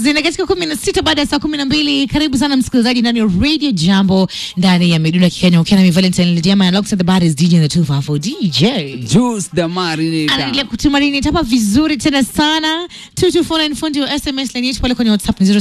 zina katika kumi na sita baada ya saa kumi na mbili. Karibu sana msikilizaji ndani ya Radio Jambo ndani ya Miduna Kenya, ukiwa nami Valentine Lidiama alongside the baddest DJ in the 254 DJ Juice the Marinator. anaendelea kutumarini tapa vizuri tena sana 2249 fundi wa sms line yetu pale kwenye whatsapp ni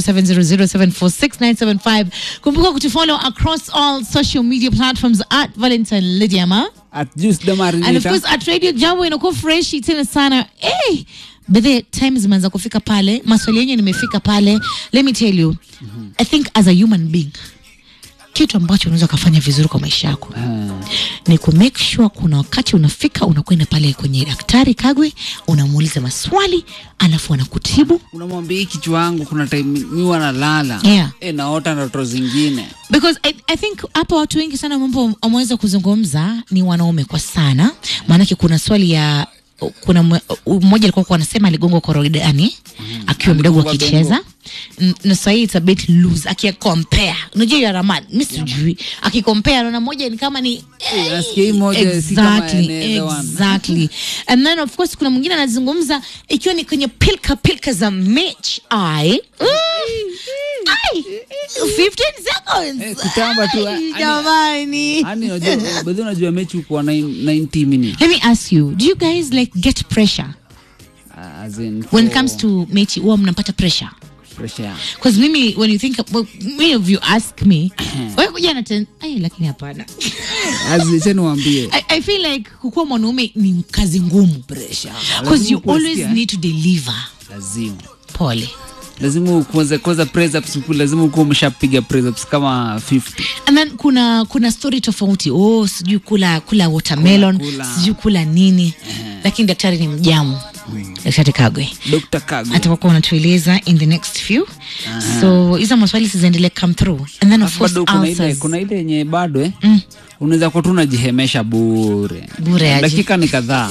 0700746975 kumbuka kutufollow across all social media platforms at valentine lidiama At Juice the and of Marinator. course at radio jambo inakuwa freshi tena sana hey! bedhe time zimeanza kufika pale maswali yenye nimefika pale let me tell you i think as a human being kitu ambacho unaweza ukafanya vizuri kwa maisha yako ni ku make sure kuna wakati unafika unakwenda pale kwenye daktari kagwe unamuuliza maswali alafu anakutibu Unamwambia hii kichwa yangu kuna time mi wanalala. Yeah. Eh, naota ndoto zingine. because I, I think hapa watu wengi sana mambo wameweza kuzungumza ni wanaume kwa sana maanake kuna swali ya kuna mwe- mmoja alikuwa kwa anasema aligongwa korodani akiwa mdogo Aligongwa akicheza N- na sahii it's a bit loose akicompare unajua ya raman mi sijui akicompare naona moja ni kama ni Eh, nasikia hii moja si kama exactly, another one. exactly. and then of course kuna mwingine anazungumza ikiwa ni kwenye pilka pilka za mechi ai Mm. Ai. 15 seconds Eh, kutamba tu, Ai, ani- jamani Yaani unajua baadhi unajua mechi kwa 90 minutes. let me ask you do you guys like get pressure Ah, As in when it for comes to mechi huwa mnapata pressure pressure. because mimi when you think well, many of you ask me wewe kuja na ten ai lakini hapana As in, acha niwaambie. I, I feel like kukuwa mwanaume ni kazi ngumu Pressure. because Lazima you ukuwe always sikia. need to deliver Lazima. pole lazima ukuanza kwanza press ups ukule, lazima ukuwa umeshapiga press ups kama 50 and then kuna kuna story tofauti oh sijui kula kula watermelon Kula, kula. sijui kula nini lakini daktari ni mjamu daktari kagwe Dr. Kago atakuwa unatueleza in the next few so hizo maswali ziziendelee come through and then of Alafu course bado kuna ile answers kuna ile yenye bado eh unaweza kuwa tu unajihemesha bure Bure aje. dakika ni kadhaa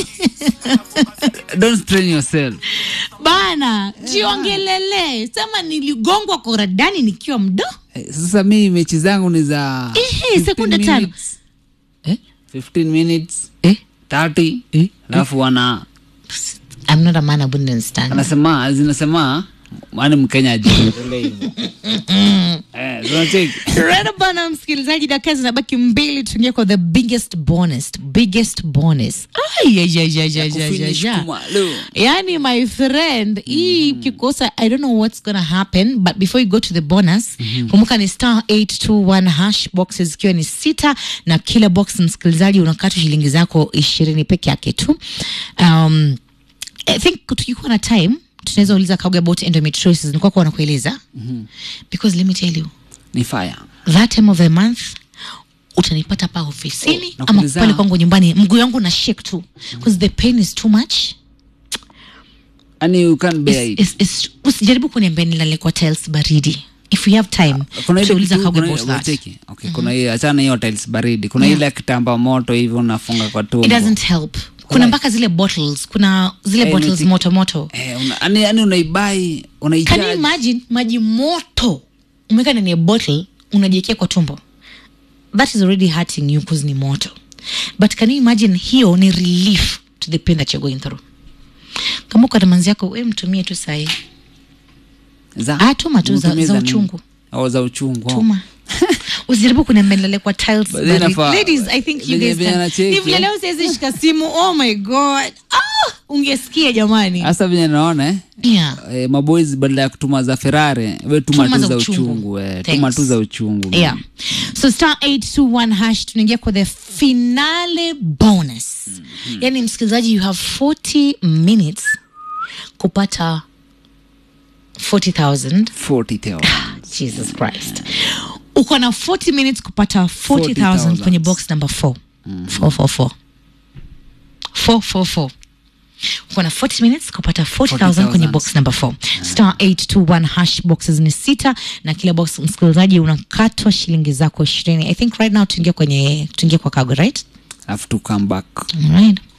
don't strain yourself bana jiongelele sema niligongwa koradani nikiwa mdo Eh, sasa mi mechi zangu ni za Ehe, 15 sekunde tano. minutes, eh? 15 minutes Eh? 30 Eh? alafu wana I'm not a man I wouldn't understand. anasema zinasema ani mkenya ajiongelee hivyo eh zinacheki Rada bana msikilizaji, dakika zinabaki mbili tuingie kwa the biggest bonus, biggest bonus. Ay, ay, ay, ay, ay, ay, ay, Kufinish ay. kumalo. Yani my friend, hii ukikosa I don't know what's gonna happen but before you go to the bonus, kumbuka ni star 821 hash boxes ikiwa ni sita na kila box msikilizaji unakata shilingi zako ishirini peke yake tu. Um, I think tukikuwa na time tunaweza uliza Kauga about endometriosis, nilikuwa kwa nakueleza because let me tell you ni fire that time of the month utanipata pa ofisini Oh, ama nakuuliza- pale kwangu nyumbani mguu yangu na shake tu because the pain is too much ani you can't bear It's- it it's- it's- usijaribu kuniambia nilale kwa tiles baridi if you have time kuna ile tutauliza kitu- Kauga kuna about ile- that cheki. Okay, kuna hiyo achana hiyo tiles baridi kuna ile ya kitamba moto hivi unafunga kwa tumbo it doesn't help kuna mpaka zile bottles kuna zile Eh, bottles niti- moto moto eh, una, ani, ani unaibai can you unaijaji imagine maji moto umeweka ndani ya bottle unajiekea kwa tumbo that is already hurting you because ni moto but can you imagine hiyo ni relief to the pain that you're going through kama uko na manzi yako we mtumie tu sahii za Ah, tuma tu za- Unatumia za nini? uchungu. Oh, za uchungu oh. tuma usijaribu kuniambia nilale kwa tiles But then baridi. afa- ladies i think you venye- guys venye can anacheki, ni vile eh. leo siwezi shika simu oh my god ah, ungesikia jamani hasa venye naona eh, yeah eh, maboys badala ya kutuma za ferare we tuma Tuma tu za za uchungu. uchungu eh, Thanks. tuma tu za uchungu yeah so star 821 hash tunaingia kwa the finale bonus yani msikilizaji you have 40 minutes kupata 40000 40 teo. jesus christ uko na 40 minutes kupata 40000 40,000. kwenye box number 4 444 444 uko na 40 minutes kupata 40000 kwenye 40,000. box number 4 star 821 hash boxes ni sita na kila box msikilizaji unakatwa shilingi zako ishirini i think right now tuingie kwenye tuingie kwa kago right have to come back Alright.